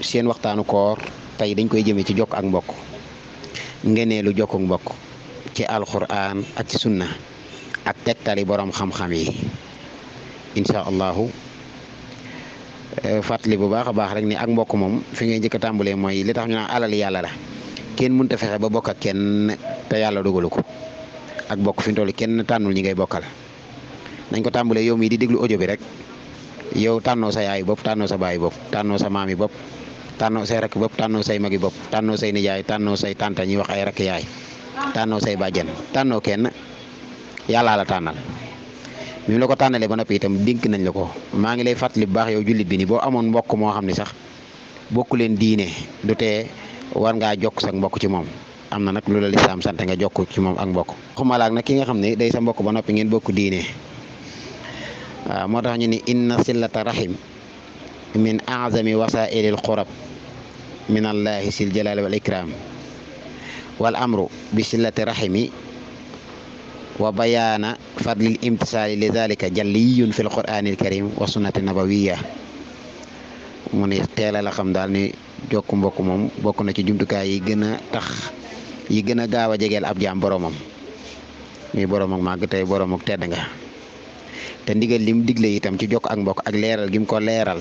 seen waxtaanu koor tey dañ koy jëmee ci jokk ak mbokk ngeneelu jokk ak mbokk ci alquran ak ci sunna ak tegtali borom xam-xam yi incha allahu fàttali bu baax a baax rek ni ak mbokk moom fi ngay njëkk a tàmbalee mooy li tax ñu naan alal yàlla la kenn mënut a fexe ba bokk ak kenn te yàlla dogalu ko ak bokk fi mu toll kenn tànnul ñi ngay bokkal nañ ko tàmbalee yow mii di déglu audio bi rek yow tànnoo sa yaay bopp tànnoo sa baay bopp tànnoo sa maami bopp tànnoo say rakk bopp tànnoo say magi bopp tànnoo say nijaay tànnoo say tànta ñuy wax ay rakk yaay tànnoo say bàjjen tànnoo kenn yàllaa la tànnal mi mu la ko tànnalee ba noppi itam dénk nañ la ko maa ngi lay fàttali bu baax yow jullit bi ni boo amoon mbokk moo xam ne sax bokku leen diine du tee war ngaa jokk sa mbokk ci moom am na nag lu la lislaam sant nga jokk ci moom ak mbokk xumalaak nag ki nga xam ne day sa mbokk ba noppi ngeen bokk diine waaw moo tax ñu ni inna sillata rahim min azami wasailil qurab min allahi sil jalali wal ikram wal amru bi sillati rahimi wa bayaana fadlil imtisaali li dalika jalliyun fi lqur'ani alkarim wa sunnati nabawiya mu ne teela la xam daal ni jokk mbokk moom bokk na ci jumtukaay yi gën a tax yi gën a gaaw a jegeel ab jaam boromam muy borom ak màgg tey borom ak tedd nga te ndigal lim digle itam ci jokk ak mbokk ak leeral gim ko leeral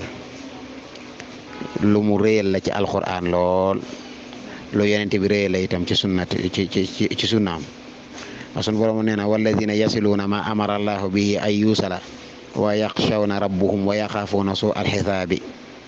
lu mu réyal la ci alquran lool lu yonent bi réyal la itam ci sunnat ci ci ci sunnaam sun borom nee na walladina yasiluuna ma amara allahu bihi ay yuusala wa yaxshawna rabbuhum wa yaxaafuuna suu alxisaabi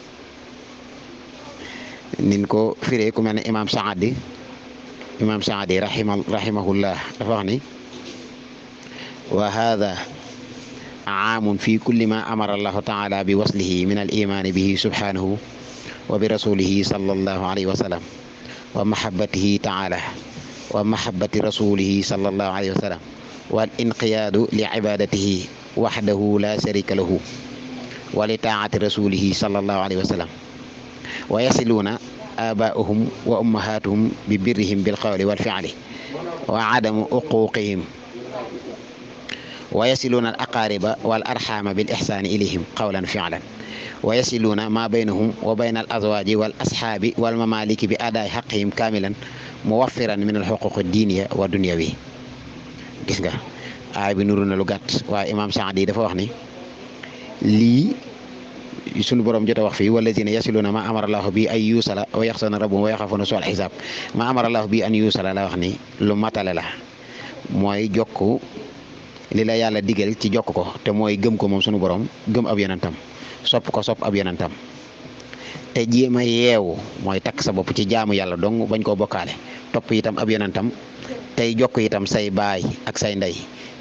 nin ko firee ku mel ne imam saadi imam saadi rahima rahimahullah dafa wax ni wa hada aamun fi kulli ma amara allahu taala bi waslihi min al imaani bihi subhanahu wa bi rasulihi sallallahu alayhi wa sallam wa mahabbatihi taala wa mahabbati rasulihi sallallahu alayhi wa sallam wal inqiyaadu li ibadatihi waxdahu la sharika lahu wa li taati rasulihi sallallahu alayhi wa sallam wa yasiluuna abaa'uhum wa ummahatuhum bi birrihim bil qawli wal fi'li wa adamu uquqihim wa yasiluuna al aqaariba wal arxaama bil ixsaani ilayhim qawlan fi'lan wa yasiluuna ma baynahum wa bayna al azwaaji wal asxaabi wal mamaaliki bi adaay xaqihim kaamilan muwaffiran min al xuquq diiniya wa dunyawi gis nga aay bi nuru na lu gàtt waaye imaam Saadi dafa wax ni lii sunu borom jot a wax fii wallazina yasiluuna ma amara allahu bi ay yuusala wa yaxsana rabbum wa yaxafuna su al xisaab ma amara allahu bi an yuusala la wax ni lu matale la mooy jokk li la yàlla digal ci jokk ko te mooy gëm ko moom sunu borom gëm ab yonentam sopp ko sopp ab yonentam te jéem a yeewu mooy takk sa bopp ci jaamu yàlla dong bañ koo bokkaale topp itam ab yonentam tey jokk itam say baay ak say ndey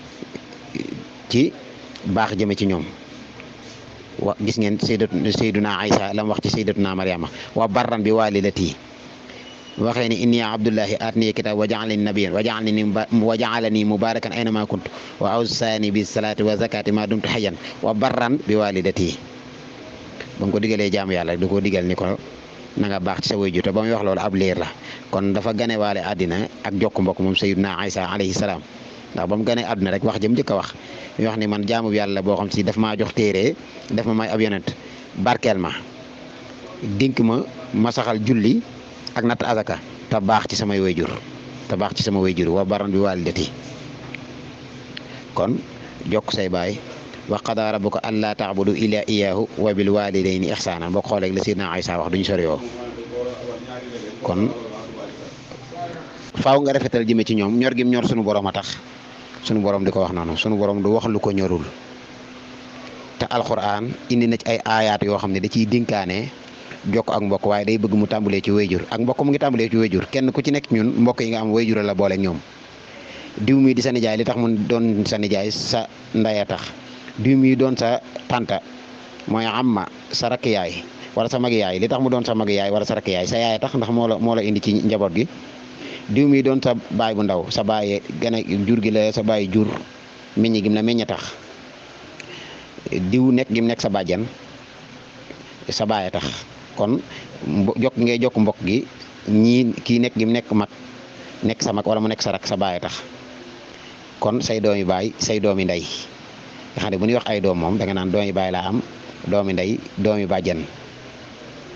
ci baax jëme ci ñoom wa gis ngeen sayyidat sayyiduna Aïsa la mu wax ci sayyidatuna Maryama wa barran bi walidati waxee ni inni abdullahi atniya kitab wa ja'alani nabiyyan wa ja'alani wa ja'alani mubarakan aynama kuntu wa awsani bis salati wa zakati ma dumtu hayyan wa barran bi walidati ba mu ko digalee jaamu yàlla da koo digal ni ko na nga baax ci sa wayju te ba muy wax loolu ab liir la kon dafa ganewaale àddina ak jokk mbokk moom sayyiduna Aïsa alayhi salaam ndax ba mu ganee àdduna rek wax jëm njëkk a wax mi wax ni man jaamu yàlla boo xam si daf maa jox téere daf ma may ab yonent barkeel ma dénk ma ma saxal julli ak natt azaka te baax ci samay wayjur te baax ci sama wayjur wa baran bi walidati kon jokk say baay wa qada rabbuka alla ta'budu illa iyyahu wa bil walidayni ihsana boo xoolee la Sayyidina Aïsa wax duñu sori yoo kon faaw nga rafetal jëme ci ñoom ñor gim ñor sunu borom a tax sunu borom di ko wax noonu sunu borom du wax lu ko ñorul te alquran indi na ci ay aayaat yoo xam ne da ciy dénkaane jokk ak mbokk waaye day bëgg mu tàmbalee ci wayjur ak mbokk mu ngi tàmbalee ci wayjur kenn ku ci nekk ñun mbokk yi nga am wayjur la boole ak ñoom diw mi di sa nijaay li tax mu doon sa nijaay sa ndaya tax diw mi doon sa tanta mooy amma sa rakk yaay wala sa mag yaay li tax mu doon sa mag yaay wala sa rakk yaay sa yaay tax ndax moo la moo la indi ci njaboot gi diw mi doon sa baay bu ndaw sa baay gën a jur gi la sa baay jur meññ gim la meññ tax diw nekk gim nekk sa bàjjan sa baay tax kon jokk ngay jokk mbokk gi ñii kii nekk gim nekk mag nekk sa mag wala mu nekk sa rak sa baay tax kon say doomi baay say doomi ndey nga xam ne bu ñuy wax ay doom moom da nga naan doomi baay laa am doomi ndey doomi bàjjan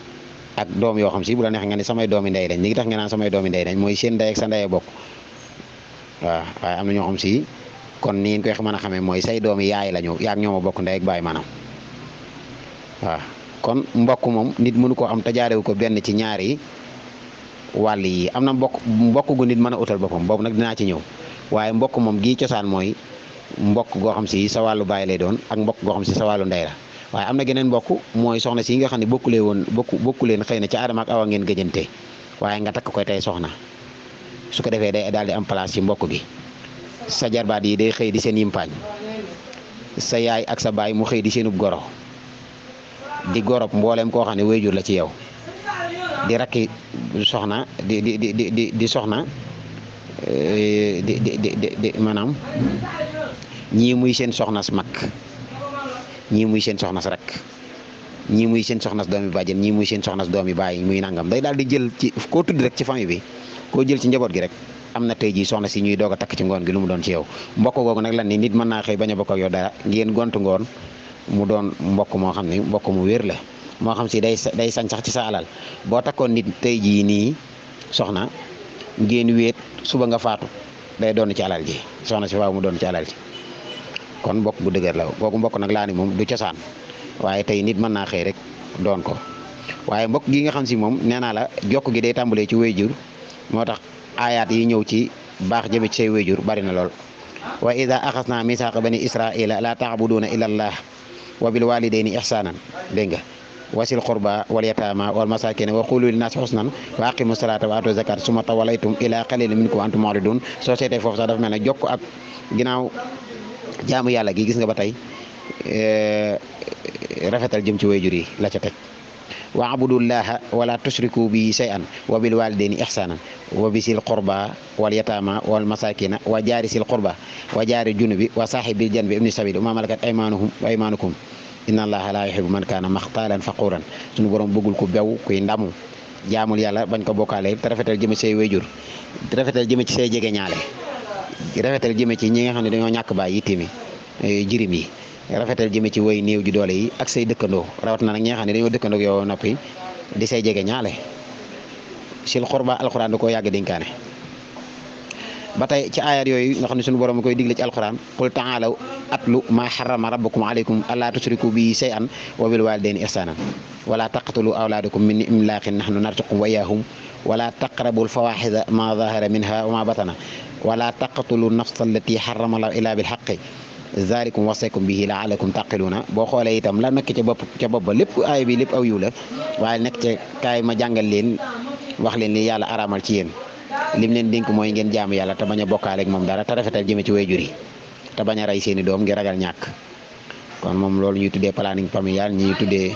ak doom yoo xam si bu la neex nga ne samay doomi ndey lañ li ngi tax nga naan samay doomi ndey lañ mooy seen ndey ak sa ndey bokk waaw waaye am na ñoo xam si kon ni ngeen koy mën a xamee mooy say doomi yaay lañu yaag ñoo ma bokk ndey ak baay maanaam waaw kon mbokk moom nit mënu koo am te jaarewu ko benn ci ñaari wàll yi am na mbokk mbokk gu nit mën a utal boppam boobu nag dinaa ci ñëw waaye mbokk moom gii cosaan mooy mbokk goo xam si sa wàllu baay lay doon ak mbokk goo xam si sa wàllu ndey la waaye am na geneen mbokk mooy soxna si nga xam ne bokkulee woon bokku bokku leen xëy na ci Adama ak Awa ngeen gëjante waaye nga takk koy tey soxna su ko defee day daal di am place ci mbokk gi sa jarbaat yi day xëy di seen yimpaañ sa yaay ak sa baay mu xëy di seenub goro di gorob mboolem koo xam ne wayjur la ci yow di rakki soxna di di di di di soxna di di di di maanaam ñii muy seen soxnas mag ñii muy seen soxnas rek ñii muy seen soxnas doomi bàjjen ñii muy seen soxnas doomi bàyyi muy nangam day daal di jël ci koo tudd rek ci famille bi koo jël ci njaboot gi rek am na tey jii soxna si ñuy doog a takk ci ngoon gi lu mu doon ci yow mbokk googu nag lan ni nit mën naa xëy bañ a bokk ak yow dara ngeen gontu ngoon mu doon mbokk moo xam ne mbokk mu wér la moo xam si day day sañ sax ci sa alal boo takkoon nit tey jii nii soxna ngeen wéet suba nga faatu day doon ci alal ji soxna si waaw mu doon ci alal ji kon mbokk bu dëgër la kooku mbokk nag laa ni moom du cosaan waaye tey nit mën naa xëy rek doon ko waaye mbokk gi nga xam si moom nee naa la jokk gi day tàmbalee ci wayjur moo tax aayaat yi ñëw ci baax jëme ci say wayjur bari na lool wa ida axasna misaaqa bani israila la taabuduuna illa allah wa bil walidayni ihsanan dégg nga wasil qurba wal yatama wal masakin wa qulu linnaasi husnan wa aqimu salata wa atu zakat suma tawalaytum ila qalilin minkum wa antum mu'ridun soo seetee foofu sax dafa mel ne jokk ak ginnaaw jaamu yàlla gi gis nga ba tey rafetal jëm ci wayjur yi la ca teg wa abudullaha wala tushriku bi shay'an wa bil walidayni ihsanan wa bisil qurba wal yatama wal masakina wa jaari sil qurba wa jaari junubi wa saahibil janbi ibni sabil wa ma malakat aymanuhum wa aymanukum inna allaha la yuhibbu man kana maxtaalan faquran suñu borom bëggul ku bew kuy ndamu jaamul yàlla bañ ko bokkaale te rafetal jëme ci say wayjur rafetal jëme ci say jege ñaale rafetal jëme ci ñi nga xam ne dañoo ñàkk baay yittimi jirim yi rafetal jëme ci way néew ji doole yi ak say dëkkandoo rawat na nag ñi nga xam ne dañoo dëkkandoo ak yow noppi di say jege ñaale sil xurba alxuraan da koo yàgg dénkaane ba tey ci ayat yooyu nga xam ne suñu borom koy digle ci alxuraan qul taalaw atlu ma harrama rabbukum alaykum alla tusriku bi shay'an wa bil walidayni ihsanan wala taqtulu awlaadakum min imlaqin nahnu narzuqukum wa iyyahum wala taqrabu alfawaxida ma zahara minha wa ma batana wala taqtulu nafsa allati harrama allahu illa bil haqqi zalikum wasaykum bihi laalakum taqiluna boo xoolee itam la nekk ca bopp ca bopp ba lépp aay bi lépp aw yiw la waaye nekk ca kaay ma jàngal leen wax leen li yàlla araamal ci yéen lim leen dénk mooy ngeen jaamu yàlla te bañ a bokkaale ak moom dara te rafetal jëme ci wayjur yi te bañ a rey seeni doom ngir ragal ñàkk kon moom loolu ñuy tuddee planning familial ñi ñuy tuddee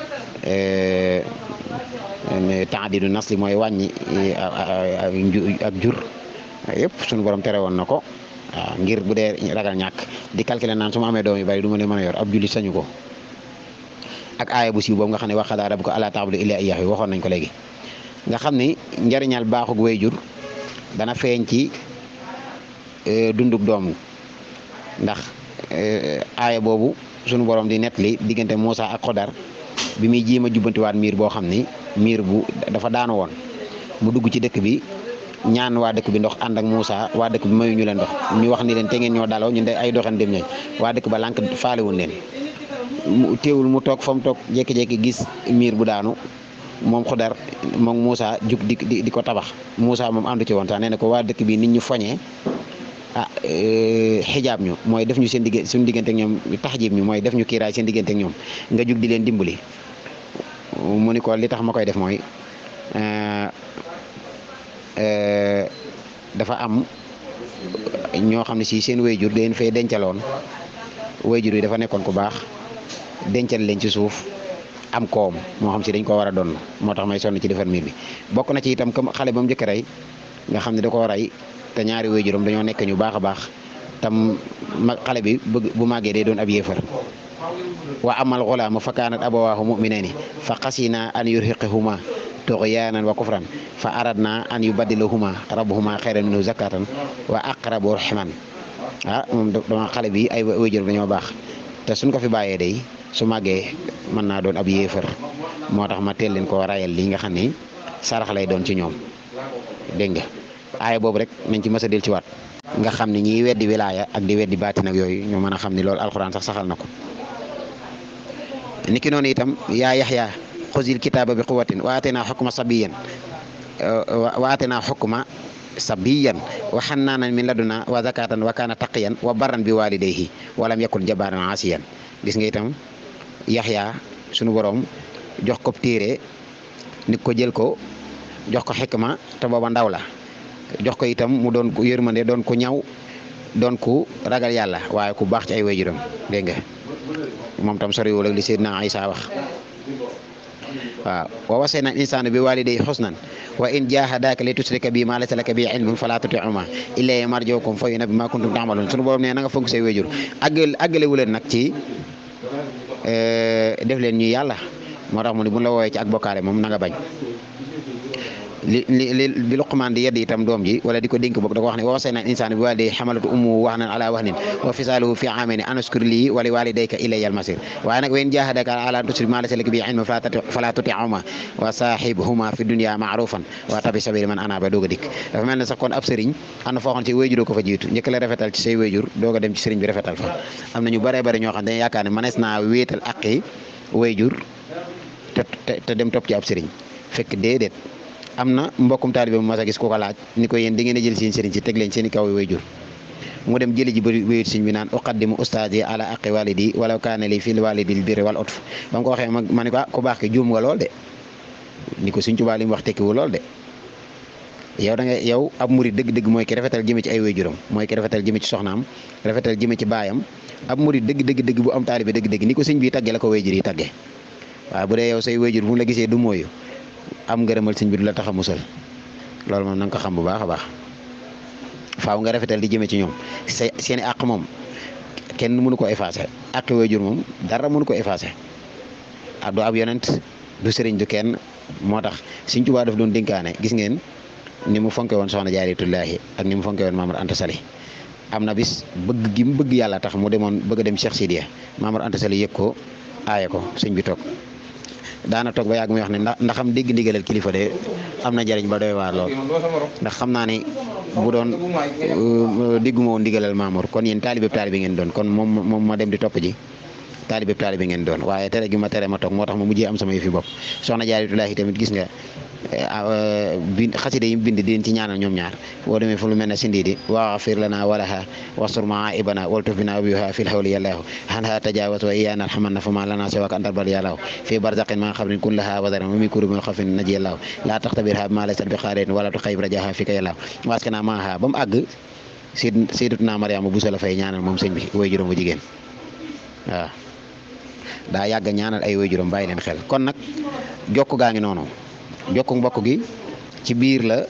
taadidu nasli mooy wàññi ak jur yëpp suñu borom tere woon na ko waaw ngir bu dee ragal ñàkk di calculer naan su ma amee doom yu bari du ma leen mën a yor ab jullit sañu ko ak aaya bu siiw boobu nga xam ne wa qadaa rabbuka allaa ta'budu illaa iyyaahu waxoon nañ ko léegi nga xam ni njariñal baaxug wayjur dana feeñ ci dundug doom ndax aaya boobu sunu borom di nettali diggante Moussa ak Xodar bi muy jéem a jubbantiwaat miir boo xam ni miir bu dafa daanu woon mu dugg ci dëkk bi ñaan waa dëkk bi ndox ànd ak Moussa waa dëkk bi mayu ñu leen ndox ñu wax ni leen te ngeen ñoo daloo ñun de ay doxan dem ñooñ waa dëkk ba lànk faalewuñ leen mu teewul mu toog fa mu toog jékki-jékki gis miir bu daanu moom Xodar moom Moussa jug di di di ko tabax Moussa moom àndu ci woon sax nee na ko waa dëkk bi nit ñu foñee ah xijaab ñu mooy def ñu seen digg suñu diggante ak ñoom taxjib ñu mooy def ñu kiiraay seen diggante ak ñoom nga jug di leen dimbali mu ni ko li tax ma koy def mooy dafa am ñoo xam ne si seen wayjur dañ fay dencaloon wayjur yi dafa nekkoon ku baax dencal leen ci suuf am koom moo xam si dañ ko war a doon moo tax may sonn ci defar miir bi bokk na ci itam comme xale ba mu njëkk rey nga xam ne da koo rey te ñaari wayjuram dañoo nekk ñu baax a baax tam ma xale bi bëgg bu màggee day doon ab yéefar wa amal xulaama fa kaanat abawaahu muminayni fa xasina an yurhiqahuma tuxyaanan wa kufran fa aradna an yubaddilahuma rabbuhuma xayran minhu zakatan wa aqrabu rahiman ah moom dama xale bi ay wayjuram dañoo baax te suñ ko fi bàyyee day su màggee mën naa doon ab yéefar moo tax ma teel leen koo rayal lii nga xam ni sarax lay doon ci ñoom dégg nga aaya boobu rek nañ ci mës a del ci waat nga xam ni ñiy weddi wilaaya ak di weddi baatin ak yooyu ñu mën a xam ni loolu alxuraan sax saxal na ko niki noonu itam yaa yaxya xuzil kitaaba bi quwatin wa aateenaa xukma sabiyan wa aateenaa xukma sabiyan wa xannaanan min laduna wa zakatan wa kaana taqiyan wa barran bi walidayhi walam yakun jabaaran asiyan gis nga itam yaxya sunu borom jox ko téere ni ko jël ko jox ko xikma te booba ndaw la jox ko itam mu doon ko yërmande doon ko ñaw doon ku ragal yàlla waaye ku baax ci ay waajuram dégg nga moom tam soriwul ak li Seydina Isa wax waaw wa wasayna insaana bi walidayhi husnan wa in jahadaka li tusrika bi ma laysa laka bi ilmun fala tuti'huma illa marjukum fa yunabbi ma kuntum ta'malun sunu borom ne na nga fonk say waajur àggal àggale wu leen nag ci def leen ñu yàlla moo tax mu ne bu la woowee ci ak bokkaale moom na nga bañ li li li li Luqmaan di yedd itam doom ji wala di ko dénk boog da ko wax ne wa wasayna insaana bi waalidayhi hamalatu ummuhu wahnan ala wahnin wa fisaaluhu fi aamayni an ashkur lii wa li waalidayka ilayya al-masiir waaye nag wa in jaahadaaka ala an tushrik maa laysa laka bihi ilmun falaa tuti'humaa wa saahibhumaa fi dunya ma'ruufan wa tabi' sabiila man anaaba doog a dikk dafa mel ne sax kon ab sëriñ am na foo xam ci wéyjur ko fa jiitu njëkk la rafetal ci say wéyjur doog a dem ci sëriñ bi rafetal fa am na ñu bare bare ñoo xam dañuy yaakaar ne mënees naa wéetal aqi wéyjur te te dem topp ci ab sëriñ fekk déedéet am na mbokkum taalibe mu mas a gis ku ko laaj ni ko yéen di ngeen a jël seen sëriñ si teg leen seen i kaw way jur mu dem jëli ji ba wéyut sëriñ bi naan uqaddimu ustaadi ala aqi walidi walaw kaana li fil walidi l birri wal utf ba mu ko waxee ma ni ko ah ku baax ki juum nga lool de ni ko Sëriñ Tuubaa li mu wax tekkiwu lool de yow da nga yow ab murid dëgg-dëgg mooy ki rafetal jëme ci ay wayjuram mooy ki rafetal jëme ci soxnaam rafetal jëme ci baayam ab murid dëgg dëgg dëgg bu am taalibe dëgg dëgg ni ko sëñ bi tagge la ko wayjur yi tagge waaw bu dee yow say wayjur bu mu la gisee du mooyu am ngërëmal sëñ bi du la tax a musal loolu moom na nga ko xam bu baax a baax faaw nga rafetal di jëme ci ñoom sa seen i àq moom kenn mënu ko effacé àqi waajur moom dara mënu ko effacé ab du ab yonent du sëriñ du kenn moo tax Sëñ Tuubaa daf doon dénkaane gis ngeen ni mu fonke woon soxna Jaaratullaahi ak ni mu fonke woon Maamar Anta Sali am na bis bëgg gi mu bëgg yàlla tax mu demoon bëgg a dem Cheikh Sidiya Maamar Anta Sali yëg ko aaye ko sëñ bi toog daana toog ba yàgg muy wax ne ndax ndax xam dégg ndigalal kilifa de am na njëriñ ba doy waar lool ndax xam naa ne bu doon dégguma woon ndigalal Mamour kon yéen taalibe taalibe ngeen doon kon moom moom ma dem di topp ji taalibe taalibe ngeen doon waaye tere gi ma tere ma toog moo tax ma mujjee am sama yëfi bopp soxna Jaaratullaahi tamit gis nga bind xasida yi bind di leen ci ñaanal ñoom ñaar boo demee fu lu mel ne sindiidi waxfir lana walaha wastur maa ibana waltuf bina abiha fil hawli yallahu hanha tajawaz wa iyana alhamanna fama lana siwaka antar bal yallahu fi barzaqin ma xabrin kun laha wadaran wa min kurubin xafin naji yallahu la taxtabirha bima laysat bi xaarin wala tu xayib rajaha fika yallahu waskana maaha ba mu àgg sid sayyidatuna Mariama Buso la fay ñaanal moom sëñ bi way juróom bu jigéen waaw daa yàgg ñaanal ay way juróom bàyyi leen xel kon nag jokk gaa ngi noonu jokku mbokk gi ci biir la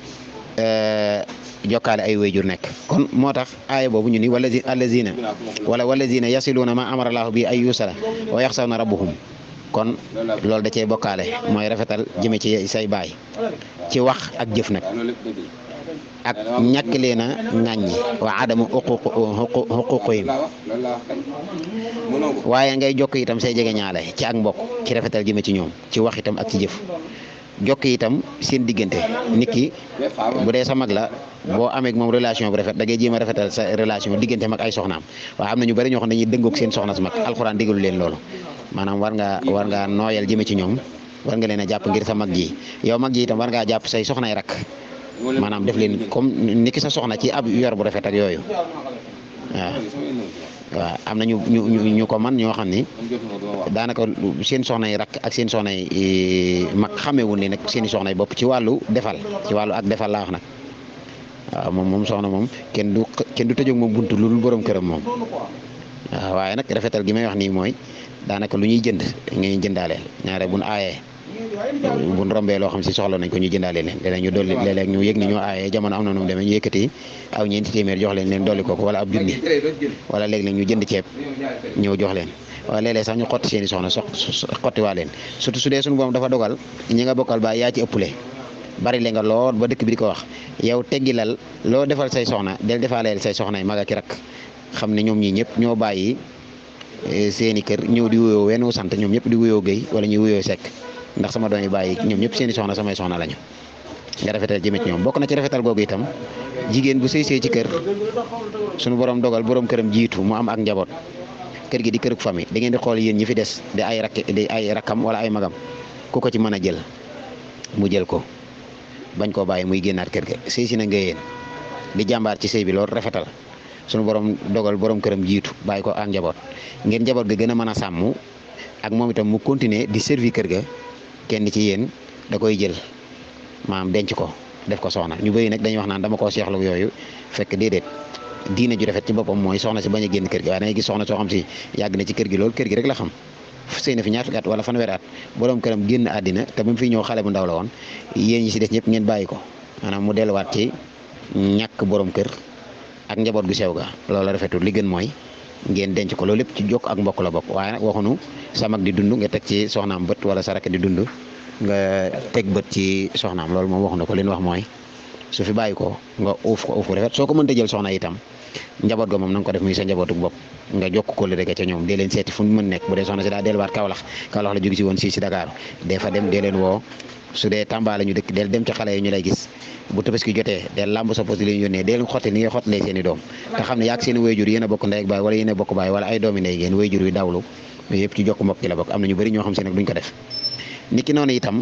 jokkaale ay wayjur nekk kon moo tax aaya boobu ñu ni wala allazina wala walazina yasiluuna ma amara laahu bi ay yusala wa yaxsawna rabbuhum kon loolu da cee bokkaale mooy rafetal jëme ci say baay ci wax ak jëf nag ak ñàkk leen a ŋàññi wa adamu xuquqihim waaye ngay jokk itam say jege ñaale ci ak mbokk ci rafetal jëme ci ñoom ci wax itam ak ci jëf jokk itam seen diggante nit ki bu dee sa mag la boo amee ak moom relation bu rafet da ngay jéem a rafetal sa relation diggante mag ay soxnaam waaye am na ñu bari ñoo xam ne dañuy dëngoog seen soxna su mag alxuraan digalu leen loolu maanaam war ngaa war ngaa nooyal jëme ci ñoom war nga leen a jàpp ngir sa mag ji yow mag ji itam war ngaa jàpp say soxnay rak maanaam def leen comme ni ki sa soxna ci ab yor bu rafet ak yooyu waaw waaw am na ñu ñu ñu ko man ñoo xam ni daanaka seen soxna yi rakk ak seen soxna yi mag xamewul ni nag seen i soxna yi bopp ci wàllu defal ci wàllu ak defal laa wax nag waaw moom moom soxna moom kenn du kenn du tëjoog moom buntu lu dul borom këram moom waaw waaye nag rafetal gi may wax nii mooy daanaka lu ñuy jënd ngay jëndaaleel ñaare buñ aayee buñ rombee loo xam si soxla nañ ko ñu jëndaale leen léeg-léeg ñu dolli léeg-léeg ñu yëg ni ñoo aayee jamono am na nu mu demee ñu yëkkati aw ñeenti téeméer jox leen leen dolli ko ko wala ab junni wala léeg-léeg ñu jënd ceeb ñëw jox leen wala léeg-léeg sax ñu xotti seen i soxna sox xotti waa leen surtout su dee suñu boom dafa dogal ñi nga bokkal ba yaa ci ëppule bari le nga lool ba dëkk bi di ko wax yow teggilal loo defal say soxna del defaaleel say soxna yi mag ak rak xam ne ñoom ñii ñëpp ñoo bàyyi seeni kër ñëw di wuyoo wenn sant ñoom ñëpp di wuyoo Guèye wala ñuy wuyoo Seck ndax sama doom yi bàyyi ñoom ñëpp seeni soxna samay soxna lañu nga rafetal jëme ci ñoom bokk na ci rafetal googu itam jigéen bu sëy sëy ci kër suñu borom dogal borom këram jiitu mu am ak njaboot kër gi di këruk famille da ngeen di xool yéen ñi fi des di ay rakk di ay rakkam wala ay magam ku ko ci mën a jël mu jël ko bañ koo bàyyi muy génnaat kër ga sëy si na nga yéen di jàmbaar ci sëy bi loolu rafetal suñu borom dogal borom këram jiitu bàyyi ko ak njaboot ngeen njaboot ga gën a mën a sàmm ak moom itam mu continuer di servi kër ga kenn ci yéen da koy jël maanaam denc ko def ko soxna ñu bëri nag dañuy wax naan dama koo seexlu yooyu fekk déedéet diine ju rafet ci boppam mooy soxna si bañ a génn kër gi waaye da ngay gis soxna soo xam si yàgg na ci kër gi loolu kër gi rek la xam sëy na fi ñaar fukki at wala fanweeri at borom këram génn àddina te ba mu fi ñëw xale bu ndaw la woon yéen ñi si des ñëpp ngeen bàyyi ko maanaam mu delluwaat ci ñàkk borom kër ak njaboot gu sew ga loolu rafetul li gën mooy ngeen denc ko loolu lépp ci jokk ak mbokk la bokk waaye nag waxunu sa mag di dund nga teg ci soxnaam bët wala sa rakk di dund nga teg bët ci soxnaam loolu moom waxu na ko li ñu wax mooy su fi bàyyi ko nga uuf ko uuf ko rafet soo ko mënta jël soxna itam njaboot ga moom na nga ko def muy sa njabootuk bopp nga jokk ko li rek ca ñoom dee leen seeti fu mu mën nekk bu dee soxna si daa delluwaat Kaolack Kaolack la jóge si woon si si Dakar dee fa dem dee leen woo su dee Tamba la ñu dëkk del dem ci xale yi ñu lay gis bu tabaski jotee del làmb sa pos di leen yónnee dee leen xotti ni ngay xottalee seen i doom te xam ne yaag seen i wayjur yéen a bokk ndey ak baay wala yéen a bokk baay wala ay doomi ndey ngeen wayjur yu dawlu yooyu yëpp ci jokk mbokk ci la bokk am na ñu bëri ñoo xam si nag duñ ko def niki noonu itam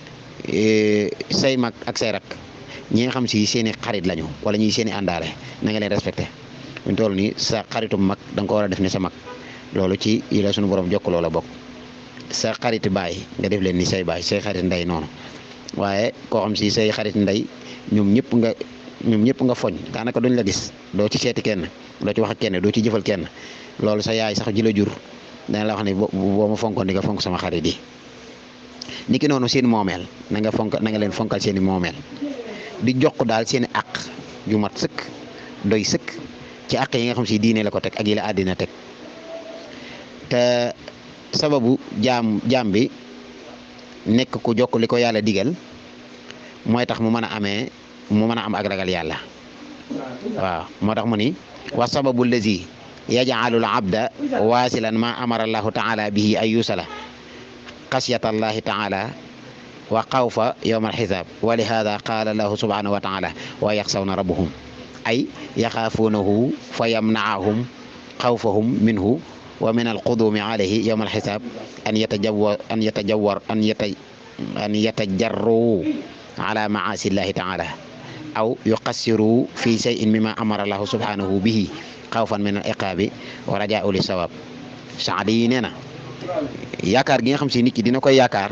say mag ak say rak ñi nga xam si seen i xarit lañu wala ñuy seen i àndaale na nga leen respecté buñ toll nii sa xaritum mag da nga ko war a def ne sa mag loolu ci yi la suñu borom jokk loola bokk sa xarit baay nga def leen ni say baay say xarit ndey noonu waaye koo xam si say xarit ndey ñoom ñëpp nga ñoom ñëpp nga foñ daanaka duñ la gis doo ci seeti kenn doo ci wax ak kenn doo ci jëfal kenn loolu sa yaay sax ji la jur dana la wax ne boo ma fonkoon di nga fonk sama xarit yi niki noonu seen moomeel na nga fonk na nga leen fonkal seen i moomeel di jox daal seen i àq yu mat sëkk doy sëkk ci àq yi nga xam si diine la ko teg ak yi la àddina teg te sababu jaam jaam bi nekk ku jokk li ko yàlla digal mooy tax mu mën a amee mu mën a am ak ragal yàlla waaw moo tax mu ni wa sababu lazi yaj'alul abda waasilan ma amara allahu taala bihi ay yusala xasiyata allahi taala wa xawfa yowma alxisaab wa lihada qaala lahu subhanahu wa taala wa yaxsawna rabbuhum ay yaxaafuunahu fa yamnaahum xawfahum minhu wa min alqudumi alayhi yowma alxisaab an yatajawar an yatajawar an yata an yatajarru ala maasi llahi taala aw yuqassiru fi cheyin mima amara allahu subhanahu bihi xawfan min al iqaabi wa rajaau li sawab saadi yi nee na yaakaar gi nga xam si nit ki dina koy yaakaar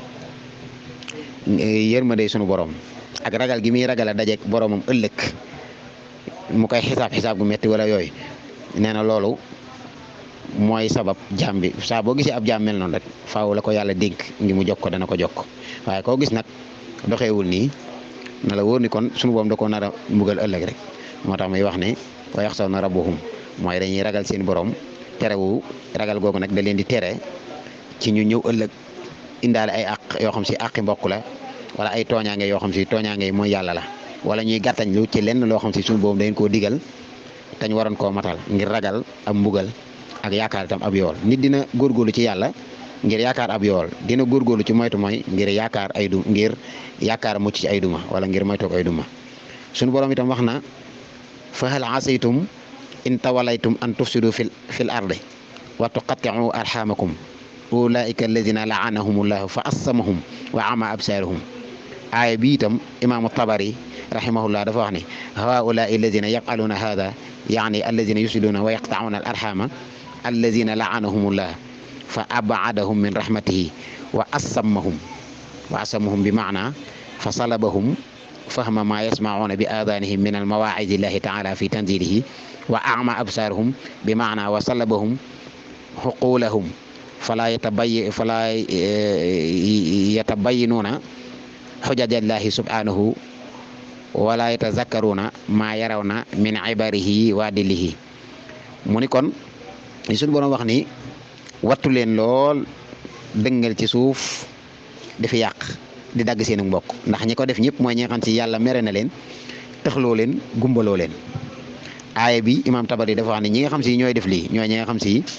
yërmande sunu borom ak ragal gi muy ragal a dajeek boromam ëllëg mu koy xisaab xisaab gu metti wala yooyu nee na loolu mooy sabab jaam bi saa boo gisee ab jaam mel noonu rek faaw la ko yàlla dénk ngi mu jokk ko dana ko jokk waaye koo gis nag doxeewul nii na la wóor ni kon sunu borom da koo nar a mbugal ëllëg rek moo tax muy wax ne wa yaxsawna rabbuhum mooy dañuy ragal seen borom terewu ragal googu nag da leen di tere ci ñu ñëw ëllëg indaale ay àq yoo xam si àqi mbokk la wala ay tooñaange yoo xam si tooñaange mooy yàlla la wala ñuy gàttañ lu ci lenn loo xam si suñu boobu dañ koo digal tañ waroon koo matal ngir ragal ab mbugal ak yaakaar itam ab yool nit dina góorgóorlu ci yàlla ngir yaakaar ab yool dina góorgóorlu ci moytu mooy ngir yaakaar ay du ngir yaakaar mucc ci ay duma wala ngir moytoog ay duma suñu borom itam wax na fa hal asaytum in tawalaytum an tufsidu fil fil ardi wa tuqatti'u arhamakum ulaika alladina laanahumullahu fa assamahum wa ama absaarahum aaya bi itam imaamu tabari rahimahullah dafa wax ne haulaai alladina yafaluna hada yaani alladina yusiluna wa yaqtauna al arhama alladina laanahumullah fa abadahum min rahmatihi wa assammahum wa assammahum bi maana fa salabahum fahma ma yasmauna bi adanihim min almawaidi llahi taala fi tanzilihi wa ama absaarahum bi maana wa salabahum xuqulahum fala yatabay fala yatabayinuuna xujajallahi subhanahu wala yatazakkaruna ma yarawna min ibarihi wa dilihi mu ni kon li suñu borom wax ni wattu leen lool dëngal ci suuf dafi yàq di dagg seen mbokk ndax ñi ko def ñëpp mooy ñi nga xam si yàlla mere na leen tëxloo leen gumbaloo leen aaya bi imaam tabari dafa wax ne ñi nga xam si ñooy def lii ñooy ñi nga xam si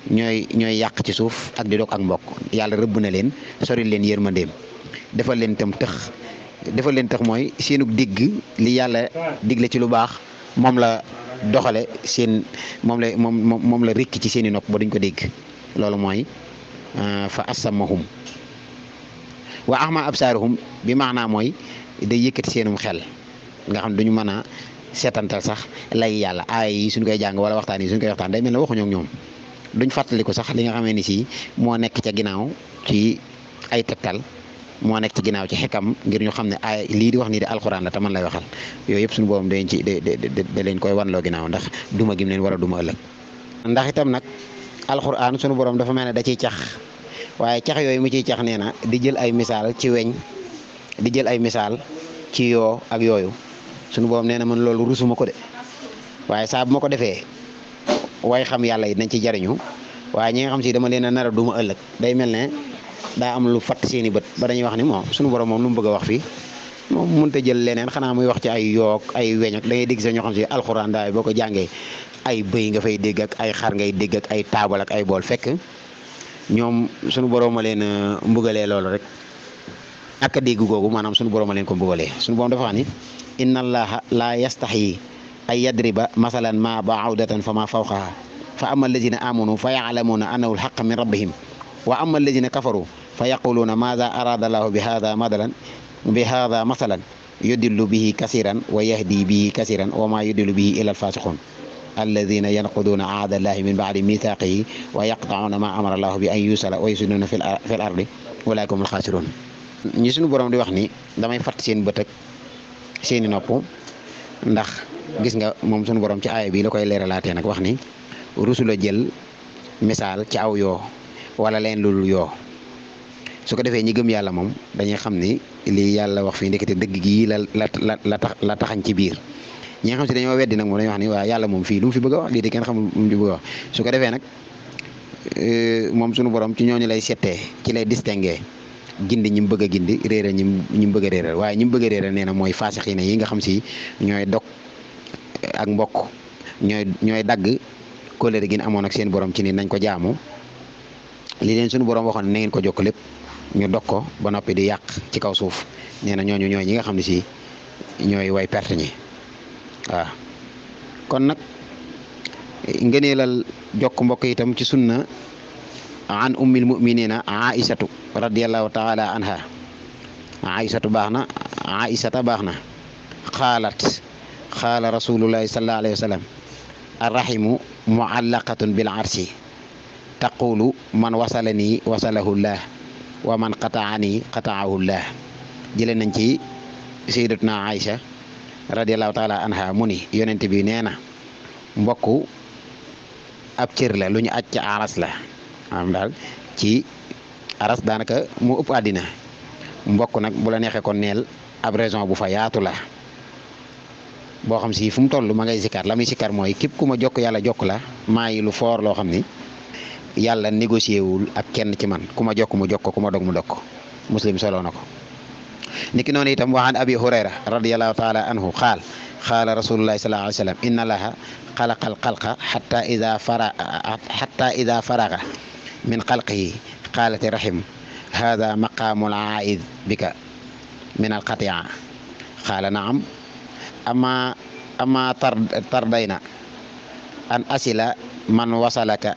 ñooy ñooy yàq ci suuf ak di dog ak mbokk yàlla rëbb na leen sori leen yërmandeem defal leen itam tëx defal leen tax mooy seenug digg li yàlla digle ci lu baax moom la doxale seen moom la moom moom la rekki ci seen i nopp ba duñ ko dégg loolu mooy fa asamahum wa ahma absaaruhum bi maanaa mooy day yëkkati seenum xel nga xam duñu mën a seetantal sax lay yàlla aay yi suñ koy jàng wala waxtaan yi suñ koy waxtaan day mel ne waxuñoo ak ñoom duñ fàttaliku sax li nga xamee ni si moo nekk ca ginnaaw ci ay tegtal moo nekk ci ginnaaw ci xekam ngir ñu xam ne ay lii di wax nii de alxuraan la te man lay waxal yooyu yëpp suñu boobam dañ ci da leen koy wanloo ginnaaw ndax duma gim leen war a duma ëllëg ndax itam nag alxuraan suñu borom dafa mel ne da ciy cax waaye cax yooyu mu ciy cax nee na di jël ay misaal ci weñ di jël ay misaal ci yoo ak yooyu suñu borom nee na man loolu rusuma ko de waaye saa bu ma ko defee way xam yàlla yi nañ ci jariñu waaye ñi nga xam si dama leen a nar a duma ëllëg day mel ne daa am lu fatt seeni bët ba dañuy wax ni moom suñu borom moom lu mu bëgg a wax fii moom mënut a jël leneen xanaa muy wax ci ay yook ay weñ ak da ngay dégg sax ñoo xam si alxuraan daay boo ko jàngee ay bëy nga fay dégg ak ay xar ngay dégg ak ay taabal ak ay bool fekk ñoom suñu borom a leen mbugalee loolu rek ak a dégg googu maanaam suñu borom a leen ko mbugalee suñu borom dafa wax ni inna allaha la yastaxyi ay yadriba masalan ma baawdatan fa ma fawqaha fa ama alladina amanu fa yaclamuuna annahu alxaq min rabbihim wa ama alladina kafaru fa yaquluuna maada arada allahu bi hada madalan bi hada masalan yudillu bihi kasiran wa yahdi bihi kasiran wa ma yudillu bihi ila alfasiqun alladina yanquduuna aada allahi min baadi mithaqihi wa yaqtacuuna ma amara allahu bi an yusala wa yusiduuna fi l ardi ulaika hum alxaasirun ñi suñu borom di wax ni damay fatt seen bët ak seeni nopp ndax gis nga moom suñu borom ci aaya bi la koy leeralaatee nag wax ni rusula jël misaal ci aw yoo wala leen lul yoo su ko defee ñi gëm yàlla moom dañuy xam ni lii yàlla wax fii ndekete dëgg gii la la la la tax la taxañ ci biir ñi nga xam si dañoo weddi nag moom dañuy wax ni waa yàlla moom fii lu mu fi bëgg a wax lii de kenn xamul lu mu fi bëgg a wax su ko defee nag moom suñu borom ci ñooñu lay settee ci lay distingué gindi ñi mu bëgg a gindi réeral ñi ñi mu bëgg a réeral waaye ñi mu bëgg a réeral nee na mooy faasixina yi nga xam si ñooy dog ak mbokk ñooy ñooy dagg kóllëre gi ñu amoon ak seen borom ci ni nañ ko jaamu li leen suñu borom waxoon na ngeen ko jokk lépp ñu dog ko ba noppi di yàq ci kaw suuf nee na ñooñu ñooy ñi nga xam ne si ñooy way perte ñi waaw kon nag ngëneelal jokk mbokk itam ci sunna an ummil muminina aisatu radiallahu taala anha aisatu baax na aisata baax na xaalat xaala rasulullahi sallallahu alayhi wa sallam arrahimu muallaqatun bil arsi taqulu man wasalani wasalahu llah wa man qataani qataahu llah jële nañ ci sayyidatuna Aïcha radiallahu taala anha mu ni yonent bi nee na mbokk ab cër la lu ñu aj ca aras la maanaam daal ci aras daanaka mu ëpp àddina mbokk nag bu la neexee kon neel ab raison bu fa yaatu la boo xam si fu mu toll ma ngay sikkar la muy sikkar mooy képp ku ma jokk yàlla jokk la maa yi lu foor loo xam ni yàlla négocié wul ak kenn ci man ku ma jokk mu jokk ku ma dog mu dog ko muslim solo na ko niki noonu itam waxaan abi hurayra radiallahu taala anhu xaal xaala rasulullahi sallallahu alayhi wa sallam inna allaha xalaqa alxalqa xata ida fara xata ida faraga min xalqihi qaalati rahim hada maqaamul aid bika min alqatia qaala naam ama ama tar tardayna an asila man wasalaka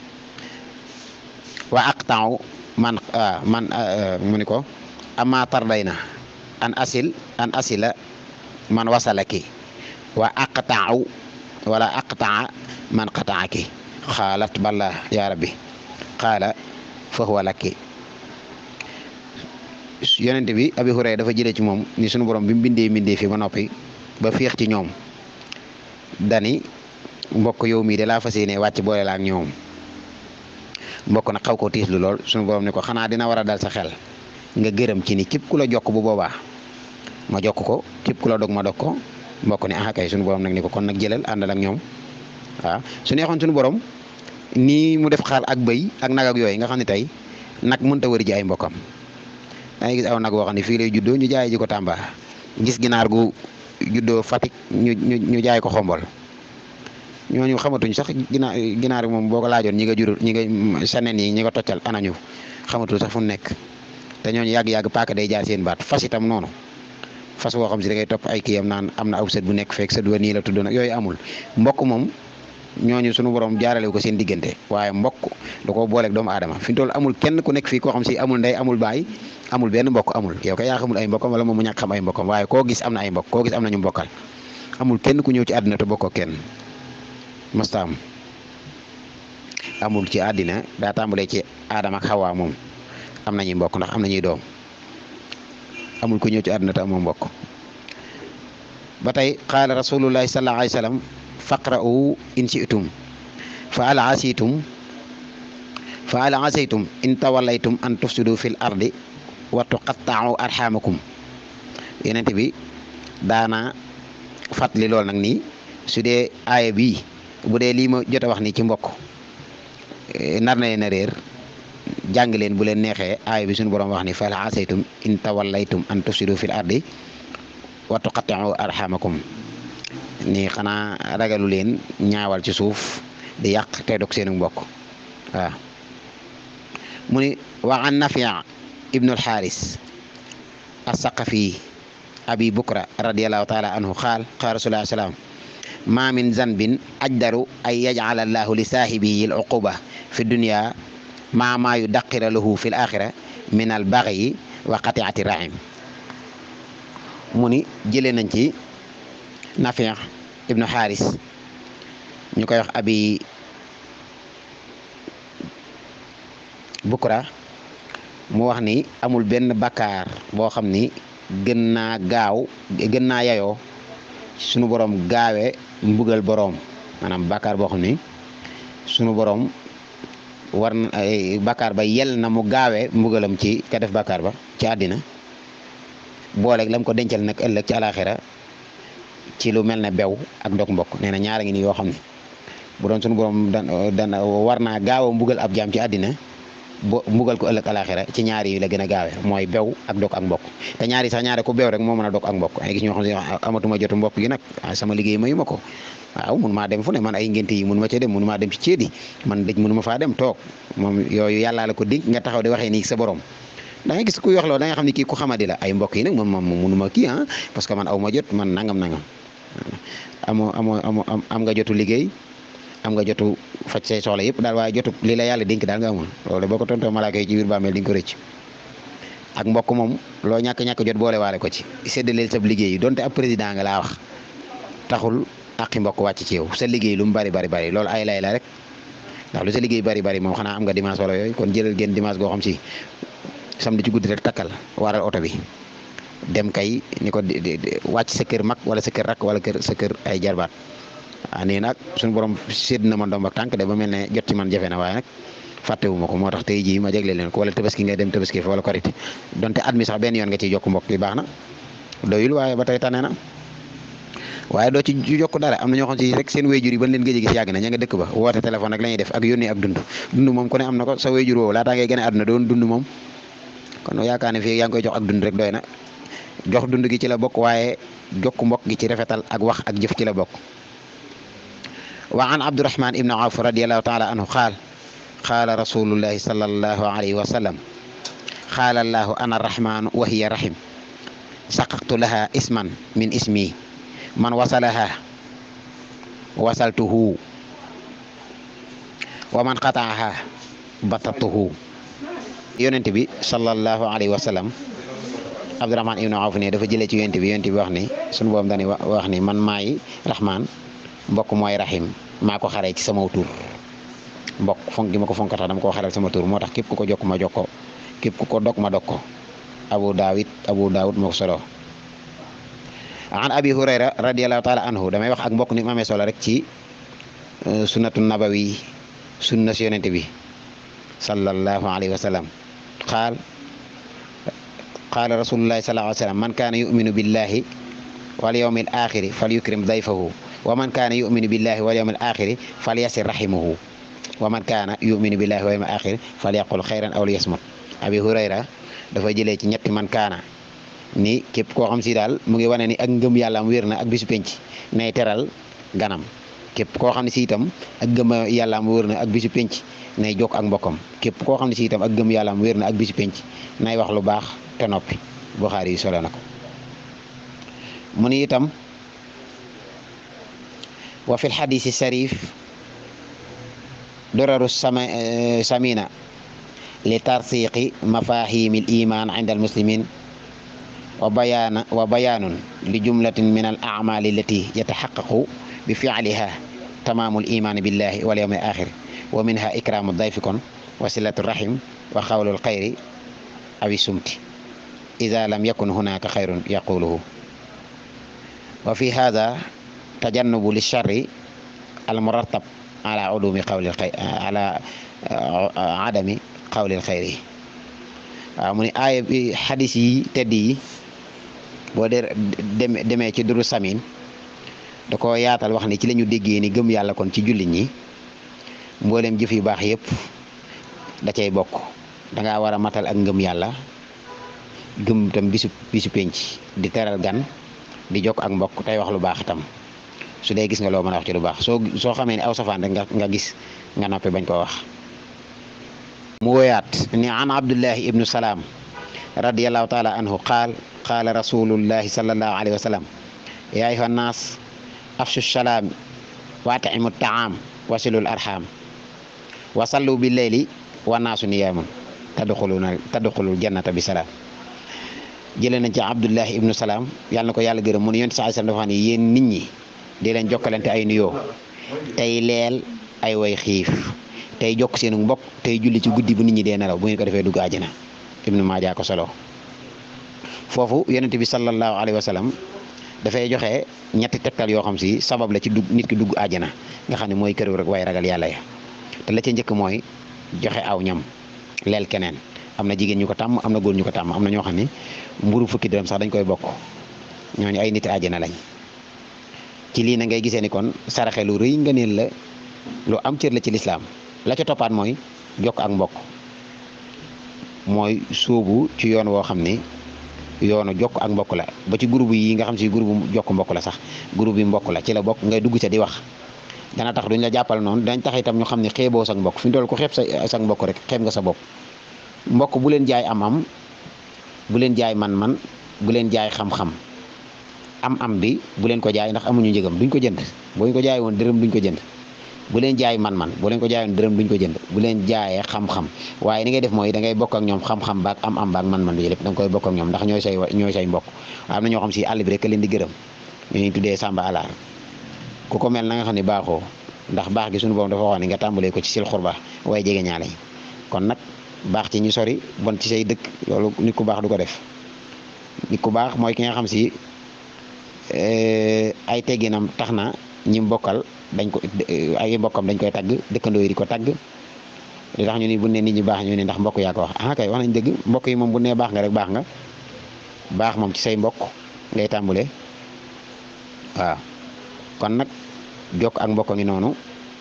wa aqtau man man mu ni ko ama tardayna an asil an asila man wasalaki wa aqtau wala aqtaa man qataaki xaalat balla ya rabbi qaala fa huwa laki yonent bi abi hurayra dafa jëlee ci moom ni sunu borom bi mu bindee bindee fi ba noppi ba féex ci ñoom dani mbokk yow mii de laa fas yéene wàcc boole la ak ñoom mbokk nag xaw ko tiis lu lool sunu borom ni ko xanaa dina war a dal sa xel nga gërëm ci ni képp ku la jokk bu boobaa ma jokk ko képp ku la dog ma dog ko mbokk ni ah kay sunu borom nag ni ko kon nag jëlal àndal ak ñoom waaw su neexoon sunu borom nii mu def xaar ak bëy ak nag ak yooyu nga xam ne tey nag mënta wëri ji ay mbokkam da ngay gis aw nag boo xam ne fii lay juddoo ñu jaay ji ko Tamba gis ginaar gu juddoo Fatick ñu ñu ñu jaay ko xombol ñooñu xamatuñ sax ginaar ginaar moom boo ko laajoon ñi nga jurul ñi nga sanen yi ñi nga toccal anañu xamatul sax fu mu nekk te ñooñu yàgg-yàgg paaka day jaar seen baat fas itam noonu fas woo xam si da ngay topp ay kiyam naan am na aw sët bu nekk fekk sët wa nii la tudd nag yooyu amul mbokk moom ñooñu sunu borom jaarale ko seen diggante waaye mbokk da koo booleeg doomu aadama fi mu toll amul kenn ku nekk fii koo xam si amul ndey amul baay amul benn mbokk amul yow kay yaa xamul ay mbokkam wala moom mu ñàkk xam ay mbokkam waaye koo gis am na ay mbokk koo gis am na ñu mbokkal amul kenn ku ñëw ci àddina te bokkoo kenn masta am amul ci àddina daa tàmbalee ci aadama ak xawaa moom am nañuy mbokk ndax am nañuy doom amul ku ñëw ci àddina te amoo mbokk ba tey qaala rasulullahi sallallahu alayhi wa sallam faqra'u in shi'tum fa al asitum fa al asaytum in tawallaytum an tufsidu fil ardi wa tuqatta'u arhamakum yenent bi daana fàttali lool nag nii su dee aaya bii bu dee lii ma jot a wax ni ci mbokk nar na leen a réer jàng leen bu leen neexee aaya bi suñu borom wax ni fa al asaytum in tawallaytum an tufsidu fil ardi wa tuqatta'u arhamakum ni xanaa ragalu leen ñaawal ci suuf di yàq te dog seenu mbokk waaw mu ni wa an nafia ibnu alxaaris assaqafi abi bukra radiallahu taala anhu qaal qaal rasulullah salaam ma min zanbin ajdaru an yajcala allahu li saahibihi al uquba fi dunya ma ma yudaqira lahu fi l axira min al bagyi wa qatiati rahim mu ni jëlee nañ ci Nafi' ibnu Xaaris ñu koy wax abi Bukra mu wax ni amul benn bakkaar boo xam ni gën naa gaaw gën naa yayoo sunu borom gaawee mbugal boroom maanaam bakkaar boo xam ni sunu borom war na bakkaar ba yel na mu gaawee mbugalam ci ka def bakkaar ba ci àddina booleeg lam ko dencal nag ëllëg ci alaxira ci lu mel ne bew ak ndok mbokk nee na ñaara ngi ni yoo xam ne bu doon sunu borom dan dan war naa gaaw a mbugal ab jaam ci àddina bo mbugal ko ëllëg alaxira ci ñaari yi la gën a gaawee mooy bew ak dok ak mbokk te ñaari sax ñaare ku bew rek moo mën a dok ak mbokk ay gis ñoo xam ne amatuma jotu mbokk gi nag sama liggéey mayu ma ko waaw mun maa dem fu ne man ay ngénte yi mun ma ca dem mun maa dem ci ceedi man dëj mënu ma faa dem toog moom yooyu yàllaa la ko dénk nga taxaw di waxee nii sa borom da ngay gis kuy wax loolu da nga xam ne kii ku xamadi la ay mbokk yi nag moom moom mënu ma kii ah parce que man aw ma jot man nangam nangam amoo amoo amoo am nga jotu liggéey am nga jotu faj say soxla yëpp daal waaye jotu li la yàlla dénk daal nga amul loolu boo ko tontoo malaaka yi ci biir bàmmeel di nga ko rëcc ak mbokk moom loo ñàkk-ñàkk jot boole waale ko ci séddaleel sab liggéey donte ab président nga laa wax taxul aqi mbokk wàcc ci yow sa liggéey lu mu bari bari bari loolu ay lay la rek ndax lu sa liggéey bari bari moom xanaa am nga dimanche wala yooyu kon jëlal génn dimanche goo xam si samedi ci guddi rek takkal waral oto bi dem kay ni ko wàcc sa kër mag wala sa kër rak wala kër sa kër ay jarbaat ah nii nag suñu borom sédd na ma ndomb ak tànk de ba mel ne jot ci man jafe na waaye nag fàttewu ma ko moo tax tey jii ma jagle leen ko wala tabaski ngay dem tabaski fa wala korite donte at mi sax benn yoon nga ciy jokk mbokk yi baax na doyul waaye ba tey tane na waaye doo ci jokk dara am na ñoo xam si rek seen wéyjur yi ban leen gëj a gis yàgg na ña nga dëkk ba woote téléphone rek la ñuy def ak yónnee ak dund dund moom ku ne am na ko sa wéyjur woowu laataa ngay gën a àdduna doon dund moom kon yaakaar ne fii yaa ngi koy jox ak dund rek doy na jox dund gi ci la bokk waaye jokk mbokk gi ci rafetal ak wax ak jëf ci la bokk wa an abdurahman ibnu awf radiallahu taala anhu qaal qaala rasulullahi sallallahu alayhi wa sallam qaala allahu ana arrahmanu wa hiya rahim saqaqtu laha isman min ismi man wasalaha wasaltuhu wa man qataaha batatuhu yonent bi sallallahu alayhi wa sallam abdurahman ibnu awf ne dafa jëlee ci yonent bi yonent bi wax ni sunu boom dani wax ni man maay rahman mbokk mooy rahim maa ko xaree ci sama tur mbokk fonk gi ma ko fonk tax dama koo xaral sama tur moo tax képp ku ko jokk ma jokk ko képp ku ko dog ma dog ko abu daawid abu daawud moo ko solo an abi hurayra radiallahu taala anhu damay wax ak mbokk ni mu amee solo rek ci sunnatu nabawi sunna si yonente bi sallallahu alayhi wa sallam qaal qaala rasulullahi sallallahu alayhi wa sallam man kaana yuminu billahi wal yawmil axiri fal yukrim dayfahu wa man kaana yuminu billahi wal yawmil axiri fal yasir rahimahu wa man kaana yuminu billahi wal yawmil axiri fal yaqul xayran aw liyasmut abi hurayra dafa jëlee ci ñetti man kaana ni képp koo xam si daal mu ngi wane ni ak ngëm yàlla am wér na ak bisu penc nay teral ganam képp koo xam ne si itam ak gëm yàllaam wér na ak bisu penc nay jokk ak mbokkam képp koo xam ne si itam ak gëm yàllaam wér na ak bisu penc nay wax lu baax te noppi Buxaari yi solo na ko mu ni itam wa fi lxadisi sharif duraru sama samina li tarsiqi mafahimi l iman inda almuslimin wa bayana wa bayanun li jumlatin min al amali allati yataxaqaqu bi fialiha tamamu l iman billahi wal yawmi al axir wa minha ikramu dayfi kon wa silatu rahim wa xawlu lxayri awi sumti ida lam yakun hunaka xayrun yaquluhu wa fi hada tajannubu lilcharri almuratab ala udumi qawli ala adami qawli lxayri waaw mu ne aaya bi xadis yi tedd yi boo dee demee ci duru samin da ko yaatal wax ni ci la ñu déggee ni gëm yàlla kon ci jullit ñi mboolem jëf yu baax yëpp da cay bokk da ngaa war a matal ak ngëm yàlla gëm tam bisu bisu penc di teral gan di jokk ak mbokk tey wax lu baax tam su dee gis nga loo mën a wax ci lu baax soo soo xamee ne aw safaan rek nga nga gis nga noppi bañ koo wax mu woyaat ni an abdullahi ibnu salaam radiallahu taala anhu qaal qaala rasulullahi salallahu alayhi wa sallam ya ayuha nnaas afshu salaam wa at'imu taam wasilul arham wa sallu bi leyli wa naasu niyaamun tadxuluna tadxulul jannata bi salaam jëlee nañ ci abdullahi ibnu salaam yàlla na ko yàlla gërëm mu ne yonent saa sallam dafa ne yéen nit ñi di leen jokkalante ay nuyoo tey leel ay way xiif tey jokk seenu mbokk tey julli ci guddi bu nit ñi dee nelaw bu ngeen ko defee dugg àjjana ibnu maaja ko solo foofu yonent bi sallallahu alayhi wa sallam dafay joxe ñetti tegtal yoo xam si sabab la ci dugg nit ki dugg àjjana nga xam ne mooy kër rek way ragal yàlla ya te la ca njëkk mooy joxe aw ñam leel keneen am na jigéen ñu ko tàmm am na góor ñu ko tàmm am na ñoo xam ne mburu fukki dërëm sax dañ koy bokk ñooñu ay nit àjjana lañ ci lii na ngay gisee ni kon saraxe lu rëy nga neel la lu am cër la ci lislaam la ca toppaat mooy jokk ak mbokk mooy sóobu ci yoon woo xam ne yoonu jokk ak mbokk la ba ci groupe yi nga xam si groupe jokk mbokk la sax groupe yi mbokk la ci la bokk ngay dugg ca di wax dana tax duñ la jàppal noonu dañ tax itam ñu xam ne xeeboo sa mbokk fi mu toll ko xeeb sa sa mbokk rek xeeb nga sa bopp mbokk bu leen jaay am-am bu leen jaay man-man bu leen jaay xam-xam am-am bi bu leen ko jaay ndax amuñu njëgam duñ ko jënd boo ñu ko jaay woon dërëm duñ ko jënd bu leen jaay man-man bu leen ko jaay woon dërëm duñ ko jënd bu leen jaayee xam-xam waaye ni ngay def mooy da ngay bokk ak ñoom xam-xam baak am-am baak man-man bi lépp da nga koy bokk ak ñoom ndax ñooy say ñooy say mbokk am na ñoo xam si àll bi rek leen di gërëm ñu tuddee Samba Alaar ku ko mel na nga xam ne baaxoo ndax baax gi suñu borom dafa waxoon ne nga tàmbalee ko ci sil xurba waaye jege ñaale kon nag baax ci ñu sori bon ci say dëkk loolu nit ku baax du ko def nit ku baax mooy ki nga xam si ay tegginam tax na ñi mbokkal dañ ko ay mbokkam dañ koy tagg dëkkandoo yi di ko tagg li tax ñu ni bu ne nit ñi baax ñu ne ndax mbokk yaa ko wax ah kay wax nañ dëgg mbokk yi moom bu ne baax nga rek baax nga baax moom ci say mbokk ngay tàmbule waaw kon nag jokk ak mbokk ngi noonu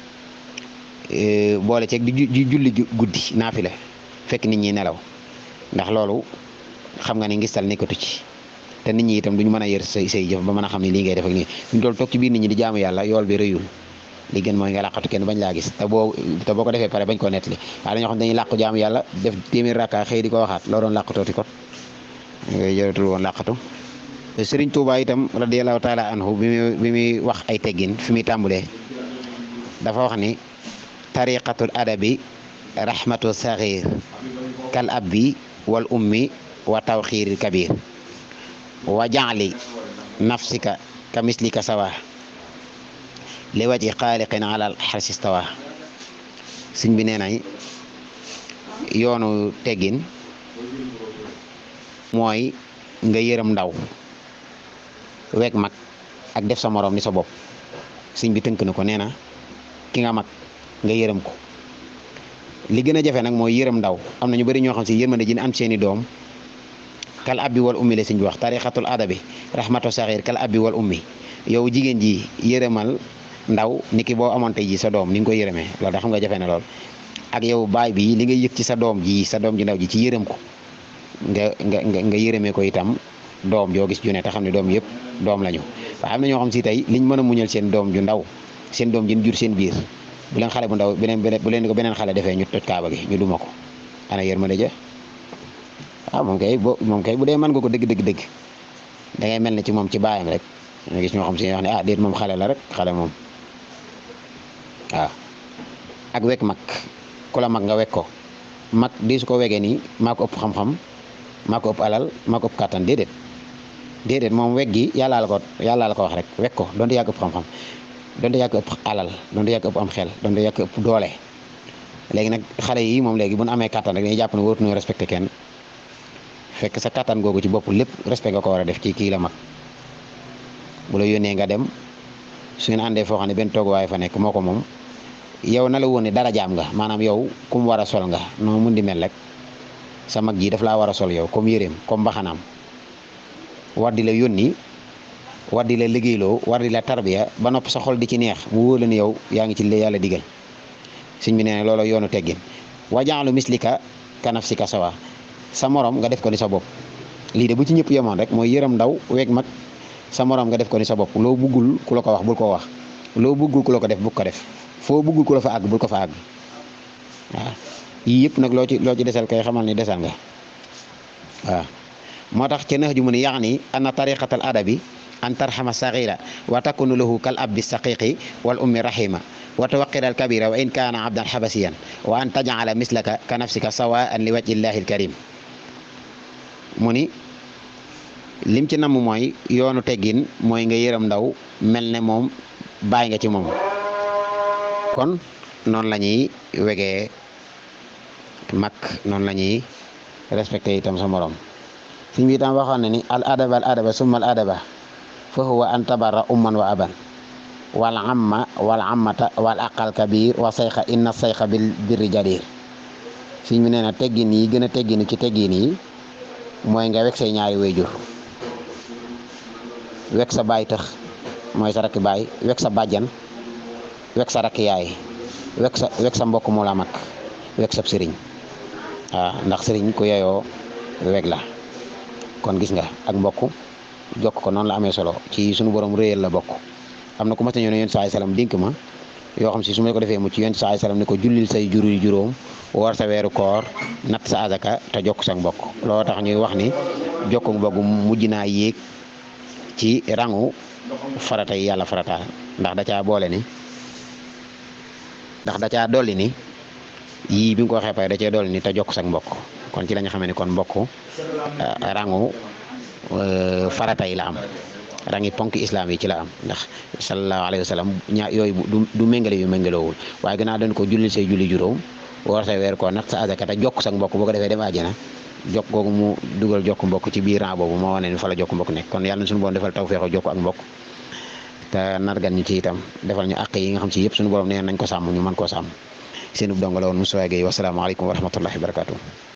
boole ceeg di julli guddi naafile fekk nit ñi nelaw ndax loolu xam nga ni ngistal nekkatu ci te nit ñi itam duñu mën a yër say say jëf ba mën a xam ne lii ngay def ak nii ñu dool toog ci biir nit ñi di jaamu yàlla yool bi rëyul li gën mooy nga làqatu kenn bañ laa gis te boo te boo ko defee pare bañ ko nettali waaye dañoo xam dañuy làqu jaamu yàlla def téeméer rakka xëy di ko waxaat loo doon làqatooti kot ngay jëratul woon làqatu sëriñ Tuubaa itam radiyallahu taala anhu bi muy bi muy wax ay teggin fi muy tàmbulee dafa wax ni tariqatul adabi rahmatu saxir kal abbi wal ummi wa tawxiiril kabir wa jaali nafsika ka mislika sawa li waji xaaliqin alal xarsi stawa sëñ bi nee nañ yoonu teggin mooy nga yërëm ndaw weeg mag ak def sa morom ni sa bopp sëñ bi tënk na ko nee na ki nga mag nga yërëm ko li gën a jafe nag mooy yërëm ndaw am na ñu bëri ñoo xam si yërmande ji am seeni doom kal abbi wal ummi la sëñ bi wax tarixatul adabi rahmatu saxir kal abbi wal ummi yow jigéen ji yërëmal ndaw ni ki boo amoon tey ji sa doom ni nga ko yërëmee loolu da xam nga jafe na lool ak yow baay bi li nga yëg ci sa doom ji sa doom ji ndaw ji ci yërëm ko nga nga nga yërëmee ko itam doom joo gis ju ne te xam ne doom yëpp doom lañu waaye am na ñoo xam si tey liñ mën a muñal seen doom ju ndaw seen doom jin jur seen biir bu leen xale bu ndaw beneen bu leen ko beneen xale defee ñu toj kaaba gi ñu duma ko ana yërmande ja waaw moom kay bo moom kay bu dee mën nga ko dëgg dëgg dëgg da ngay mel ne ci moom ci baayam rek nga gis ñoo xam si wax ne ah déet moom xale la rek xale moom waaw ak wekk mag ku la mag nga wekk ko mag di su ko wegee nii maa ko ëpp xam-xam maa ko ëpp alal maa ko ëpp kàttan déedéet déedéet moom weg gi yàllaa la ko yàllaa la ko wax rek wekk ko donte yàgg ëpp xam-xam donte yàgg ëpp alal donte yàgg ëpp am xel donte yàgg ëpp doole léegi nag xale yi moom léegi bu nu amee kàttan rek dañuy jàpp ne wóotuñoo respecté kenn fekk sa kàttan googu ci bopp lépp respect nga ko war a def ci kii la mag bu la yónnee nga dem su ngeen àndee foo xam ne benn tooguwaay fa nekk moo ko moom yow na la woon ne dara jaam nga maanaam yow ku mu war a sol nga noo mun di mel rek sa mag ji daf laa war a sol yow comme yéreem comme mbaxanaam war di la yónni war di la liggéeyloo war di la tarbiya ba nopp sa xol di ci neex mu wóor la ne yow yaa ngi ci li yàlla digal sëñ bi nee na loolu yoonu teggin wajaalu mislika kanafsika sawa sa morom nga def ko ni sa bopp lii de bu ci ñëpp yemoon rek mooy yërëm ndaw weeg mag sa morom nga def ko ni sa bopp loo buggul ku la ko wax bul ko wax loo buggul ku la ko def bul ko def foo buggul ku la fa àgg bul ko fa àgg waaw yii yëpp nag loo ci loo ci desal kay xamal ni desal nga waaw moo tax ci nax ju mu ne yaani anna tariqatal adabi an tarxama sagira wa takunu lahu kal abdi saqiqi wal ummi rahima wa tawaqira al kabira wa in kaana abdan xabasiyan wa an tajala mislaka ka nafsika sawaan li wajhi llahi al karim mu ni lim ci namm mooy yoonu teggin mooy nga yërëm ndaw mel ne moom bàyyi nga ci moom kon noonu la ñuy wegee mag noonu la ñuy respecté itam sa morom suñ bi itam waxoon na ni al adaba al adaba summa al adaba fa huwa an tabarra umman wa aban wal amma wal ammata wal aqal kabir wa sayxa inna sayxa bil birri jadir suñ bi nee na teggin yi gën a tegginu ci teggin yi mooy nga wek say ñaari wayjur wek sa baay tëx mooy sa rakki baay wek sa bàjjan wek sa rakki yaay wek sa wek sa mbokk mu la mag wek sa sëriñ waaw ndax sëriñ ku yeyoo weg la kon gis nga ak mbokk jokk ko noonu la amee solo ci suñu borom réyal la bokk am na ku ma ta ñëw ne yonent saay salaam dénk ma yoo xam si su ma ko defee mu ci yonent saay salaam ne ko jullil say juri juróom woor sa weeru koor natt sa azaka te jokk sa mbokk loolu tax ñuy wax ni jokk mbokk mujj naa yéeg ci rangu farata yi yàlla farataal ndax da caa boole ni ndax da caa dolli ni yii bi nga ko waxee pare da cee dolli ni te jokk sa mbokk kon ci la ñu xamee ni kon mbokk rangu farata yi la am rangi ponk islam yi ci la am ndax sallallahu alayhi wa sallam ñaa yooyu du du méngale yu méngalowul waaye gannaaw dañ ko jullil say julli juróom woor say weer ko nag sa azaka te jokk sa mbokk boo ko defee dem àjjana jokk googu mu dugal jokk mbokk ci biir rang boobu moo wane ni fa la jokk mbokk nekk kon yàlla na suñu borom defal tawfeexu jokk ak mbokk te nargan ñu ci itam defal ñu àq yi nga xam ci yëpp suñu borom nee nañ ko sàmm ñu mën koo sàmm seen ub donga la woon Moussa Gueye wasalaamaaleykum wa rahmatullahi wa barakatuh